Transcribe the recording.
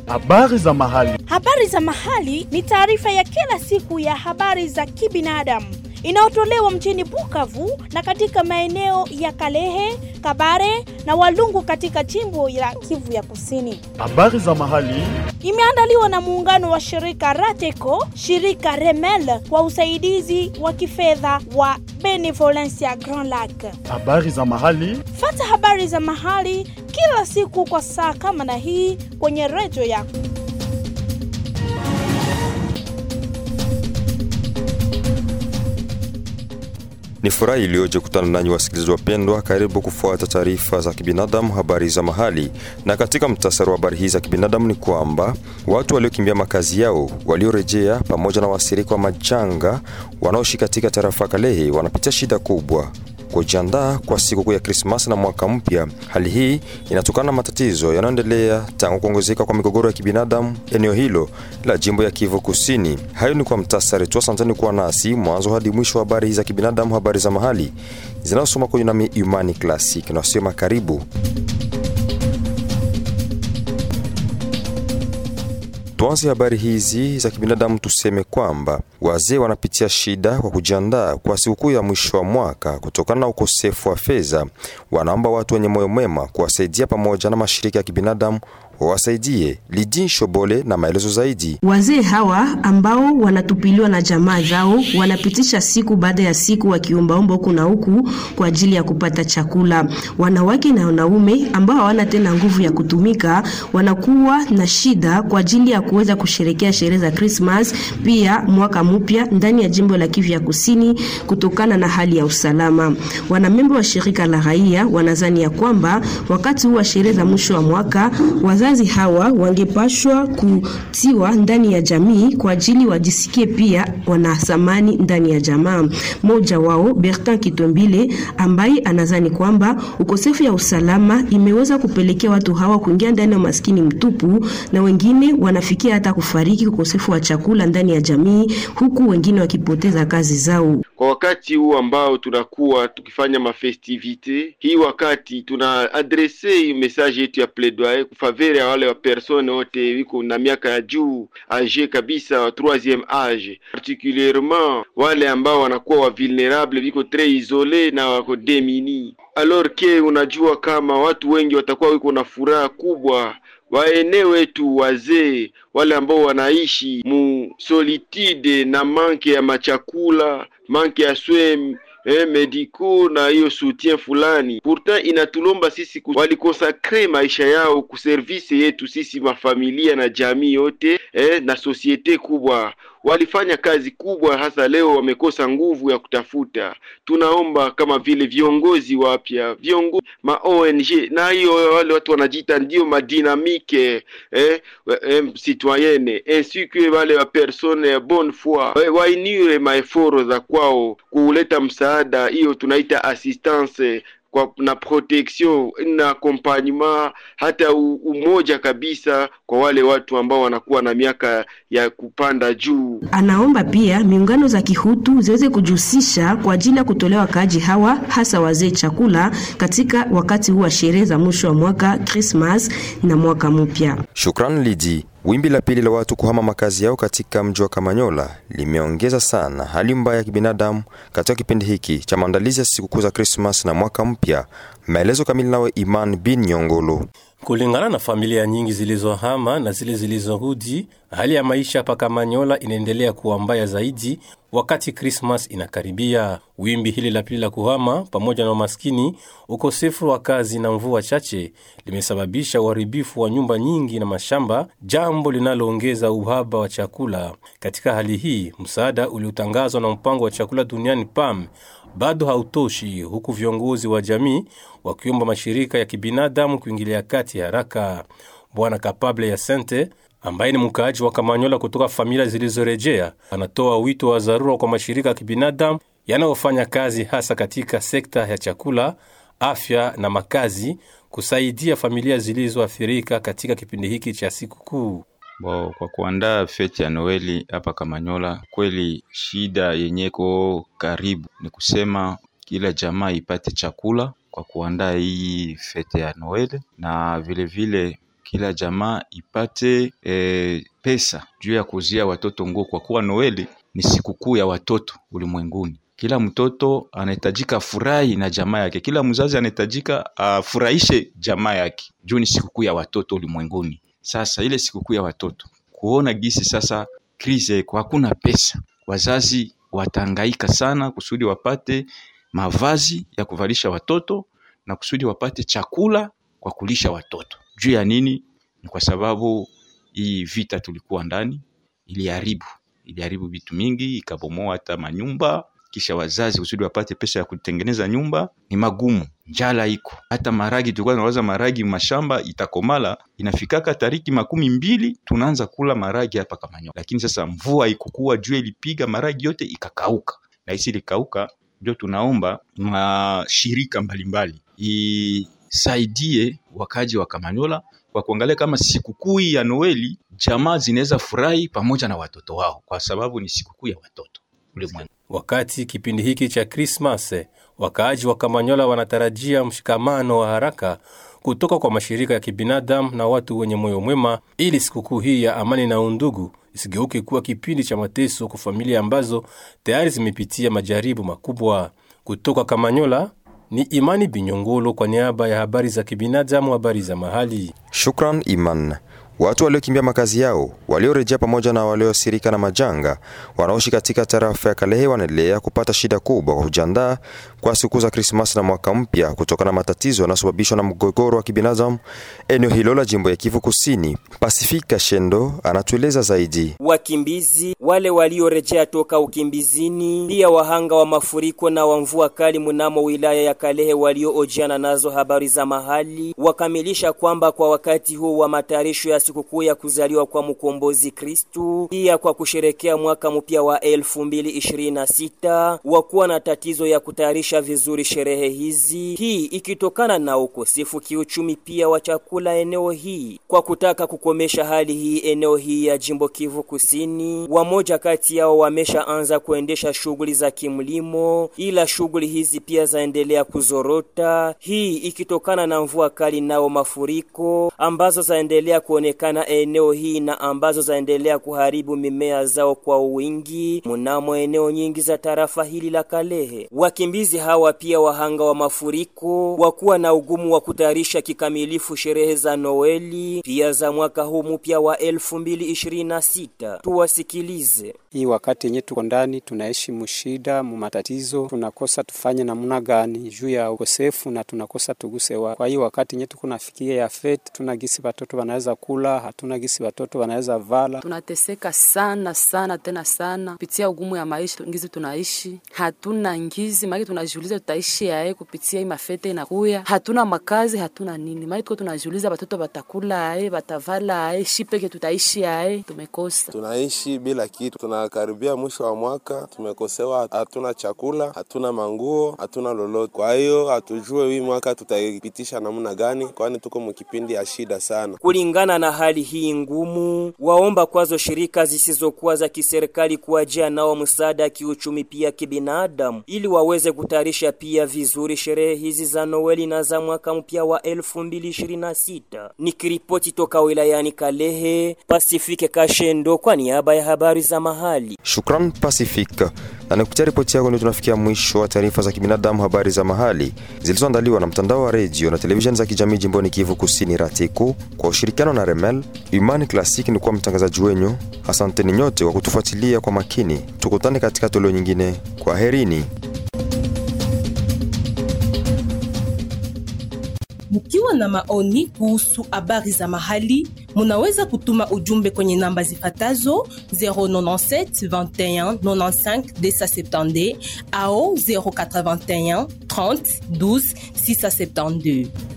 Habari za mahali. Habari za mahali ni taarifa ya kila siku ya habari za kibinadamu inayotolewa mjini Bukavu na katika maeneo ya Kalehe, Kabare na Walungu katika jimbo la Kivu ya Kusini. Habari za mahali. Imeandaliwa na muungano wa shirika Rateco, shirika Remel kwa usaidizi wa kifedha wa Benevolencia Grand Lac. Habari za mahali. Fata habari za mahali kila siku kwa saa kama na hii kwenye redio yako. Ni furaha iliyoje kutana nanyi wasikilizaji wapendwa. Karibu kufuata taarifa za kibinadamu, habari za mahali. Na katika mtasari wa habari hizi za kibinadamu ni kwamba watu waliokimbia makazi yao, waliorejea, pamoja na wasirika wa majanga wanaoishi katika tarafa Kalehe wanapitia shida kubwa kujiandaa kwa sikukuu ya Krismasi na mwaka mpya. Hali hii inatokana na matatizo yanayoendelea tangu kuongezeka kwa migogoro ya kibinadamu eneo hilo la jimbo ya Kivu Kusini. Hayo ni kwa mtasari tu. Asanteni kuwa nasi mwanzo hadi mwisho wa habari za kibinadamu, habari za mahali zinazosoma kwenye nami Imani Classic na wasema karibu. Tuanze habari hizi za kibinadamu, tuseme kwamba wazee wanapitia shida kwa kujiandaa kwa sikukuu ya mwisho wa mwaka kutokana na ukosefu wa fedha. Wanaomba watu wenye moyo mwema kuwasaidia pamoja na mashirika ya kibinadamu wawasaidie. Lidin Shobole na maelezo zaidi. Wazee hawa ambao wanatupiliwa na jamaa zao wanapitisha siku baada ya siku wakiombaomba huku na huku kwa ajili ya kupata chakula. Wanawake na wanaume ambao hawana tena nguvu ya kutumika wanakuwa na shida kwa ajili ya kuweza kusherekea sherehe za Christmas, pia mwaka mpya ndani ya jimbo la Kivu ya Kusini kutokana na hali ya usalama. Wanamemba wa shirika la raia wanazani ya kwamba wakati huu wa sherehe za mwisho wa mwaka wazazi hawa wangepashwa kutiwa ndani ya jamii kwa ajili wajisikie pia wana thamani ndani ya jamaa. Mmoja wao Bertin Kitombile ambaye anazani kwamba ukosefu ya usalama imeweza kupelekea watu hawa kuingia ndani ya maskini mtupu, na wengine wanafikia hata kufariki ukosefu wa chakula ndani ya jamii, huku wengine wakipoteza kazi zao. Kwa wakati huu ambao tunakuwa tukifanya mafestivite hii, wakati tuna adrese message yetu ya plaidoyer kufavere ya wale wa persone wote wiko na miaka ya juu age kabisa wa troisieme age, particulierement wale ambao wanakuwa wa vulnerable viko tres isole na wako demini, alors que unajua kama watu wengi watakuwa wiko na furaha kubwa waene wetu wazee wale ambao wanaishi mu solitude na manke ya machakula manke ya swem eh, mediko na hiyo soutien fulani. Pourtant inatulomba sisi walikonsakre maisha yao kuservise yetu sisi mafamilia na jamii yote eh, na sosiete kubwa walifanya kazi kubwa, hasa leo wamekosa nguvu ya kutafuta. Tunaomba kama vile viongozi wapya, viongozi ma ONG na hiyo wale watu wanajiita ndio madinamike eh, eh, citoyenne ainsi que wale wa persone ya bonne foi eh, wainire maeforo za kwao kuleta msaada, hiyo tunaita assistance kwa na protection na accompagnement hata umoja kabisa kwa wale watu ambao wanakuwa na miaka ya kupanda juu. Anaomba pia miungano za kihutu ziweze kujihusisha kwa ajili ya kutolewa wakaaji hawa hasa wazee chakula katika wakati huu wa sherehe za mwisho wa mwaka Christmas na mwaka mpya. Shukran Lidi. Wimbi la pili la watu kuhama makazi yao katika mji wa Kamanyola limeongeza sana hali mbaya ya kibinadamu katika kipindi hiki cha maandalizi ya sikukuu za Krismas na mwaka mpya. Maelezo kamili nawe Iman bin Nyongolo. Kulingana na familia nyingi zilizohama na zile zilizorudi, hali ya maisha hapa Kamanyola inaendelea kuwa mbaya zaidi wakati Krismas inakaribia. Wimbi hili la pili la kuhama pamoja na umaskini, ukosefu wa kazi na mvua chache limesababisha uharibifu wa nyumba nyingi na mashamba, jambo linaloongeza uhaba wa chakula. Katika hali hii, msaada uliotangazwa na mpango wa chakula duniani PAM bado hautoshi, huku viongozi wa jamii wakiomba mashirika ya kibinadamu kuingilia kati haraka. Bwana Kapable ya Sente ambaye ni mkaaji wa Kamanyola kutoka familia zilizorejea anatoa wito wa dharura kwa mashirika ya kibinadamu yanayofanya kazi hasa katika sekta ya chakula, afya na makazi kusaidia familia zilizoathirika katika kipindi hiki cha sikukuu. Bo, kwa kuandaa feti ya Noeli hapa Kamanyola, kweli shida yenyeko karibu ni kusema kila jamaa ipate chakula kwa kuandaa hii fete ya Noeli, na vilevile vile kila jamaa ipate e, pesa juu ya kuzia watoto nguo, kwa kuwa Noeli ni sikukuu ya watoto ulimwenguni. Kila mtoto anahitajika furahi na jamaa yake, kila mzazi anahitajika afurahishe jamaa yake juu ni sikukuu ya watoto ulimwenguni. Sasa ile sikukuu ya watoto kuona gisi sasa krize iko, hakuna pesa, wazazi watahangaika sana kusudi wapate mavazi ya kuvalisha watoto na kusudi wapate chakula kwa kulisha watoto. Juu ya nini? Ni kwa sababu hii vita tulikuwa ndani iliharibu iliharibu vitu mingi, ikabomoa hata manyumba. Kisha wazazi kusudi wapate pesa ya kutengeneza nyumba ni magumu, njala iko. Hata maragi tulikuwa tunawaza maragi mashamba itakomala, inafikaka tariki makumi mbili tunaanza kula maragi hapa Kamanyola, lakini sasa mvua ikukua, jua ilipiga, maragi yote ikakauka, na hisi ilikauka, ndio tunaomba mashirika mbalimbali isaidie wakaji wa Kamanyola kwa kuangalia kama sikukuu ya Noeli jamaa zinaweza furahi pamoja na watoto wao, kwa sababu ni sikukuu ya watoto ulimwengu. Wakati kipindi hiki cha Krismas, wakaaji wa Kamanyola wanatarajia mshikamano wa haraka kutoka kwa mashirika ya kibinadamu na watu wenye moyo mwema, ili sikukuu hii ya amani na undugu isigeuke kuwa kipindi cha mateso kwa familia ambazo tayari zimepitia majaribu makubwa. Kutoka Kamanyola ni Imani Binyongolo kwa niaba ya habari za kibinadamu, habari za mahali. Shukran Iman. Watu waliokimbia makazi yao, waliorejea pamoja na waliosirika na majanga, wanaoishi katika tarafa ya Kalehe wanaendelea kupata shida kubwa kwa kujiandaa kwa siku za Krismasi na mwaka mpya kutokana na matatizo yanayosababishwa na mgogoro wa kibinadamu eneo hilo la jimbo ya Kivu Kusini. Pasifika Shendo anatueleza zaidi. Wakimbizi wale waliorejea toka ukimbizini, pia wahanga wa mafuriko na wa mvua kali mnamo wilaya ya Kalehe walioojiana nazo habari za mahali, wakamilisha kwamba kwa wakati huu wa matayarisho ya sikukuu ya kuzaliwa kwa mkombozi Kristu, pia kwa kusherekea mwaka mpya wa 2026 wakuwa na tatizo ya kutayarisha vizuri sherehe hizi, hii ikitokana na ukosefu kiuchumi pia wa chakula eneo hii. Kwa kutaka kukomesha hali hii eneo hii ya jimbo Kivu Kusini, wamoja kati yao wameshaanza kuendesha shughuli za kimlimo, ila shughuli hizi pia zaendelea kuzorota, hii ikitokana na mvua kali nao mafuriko ambazo zaendelea kuonekana eneo hii na ambazo zaendelea kuharibu mimea zao kwa wingi mnamo eneo nyingi za tarafa hili la Kalehe. Wakimbizi hawa pia wahanga wa mafuriko wakuwa na ugumu wa kutayarisha kikamilifu sherehe za Noeli pia za mwaka huu mpya wa 2026. Tuwasikilize. Hii wakati yenye tuko ndani tunaishi mushida mu matatizo, tunakosa tufanye namna gani juu ya ukosefu na tunakosa tuguse wa. Kwa hiyo wakati yenye tuko nafikia ya fete, tuna gisi watoto wanaweza kula, hatuna gisi watoto wanaweza vala. Tunateseka sana sana tena sana kupitia ugumu ya maisha ngizi tunaishi, hatuna ngizi maki, tunajiuliza tutaishi yae kupitia hii mafete inakuya, hatuna makazi, hatuna nini maki, tuko tunajiuliza watoto batakula ae, batavala ae, shipeke tutaishi ae, tumekosa tunaishi bila kitu. Tunakaribia mwisho wa mwaka, tumekosewa, hatuna chakula, hatuna manguo, hatuna lolote. Kwa hiyo hatujue hii mwaka tutaipitisha namna gani, kwani tuko mkipindi ya shida sana. Kulingana na hali hii ngumu, waomba kwazo shirika zisizokuwa za kiserikali kuwajia nao msaada ya kiuchumi pia kibinadamu, ili waweze kutayarisha pia vizuri sherehe hizi za Noeli na za mwaka mpya wa 2026. Nikiripoti toka wilayani Kalehe, Pasifike Kashendo kwa niaba ya habari za mahali. Shukran Pacific. Na nikupitia ripoti yako ndio tunafikia mwisho wa taarifa za kibinadamu, habari za mahali zilizoandaliwa na mtandao wa redio na televisheni za kijamii jimboni Kivu Kusini, Ratiku, kwa ushirikiano na Remel. Imani Classic ni kuwa mtangazaji wenyu. Asanteni nyote kwa kutufuatilia kwa makini. Tukutane katika toleo nyingine. Kwa herini. Mkiwa na maoni kuhusu habari za mahali, munaweza kutuma ujumbe kwenye namba zifatazo 097 21 95 270 au 081 30 12 672.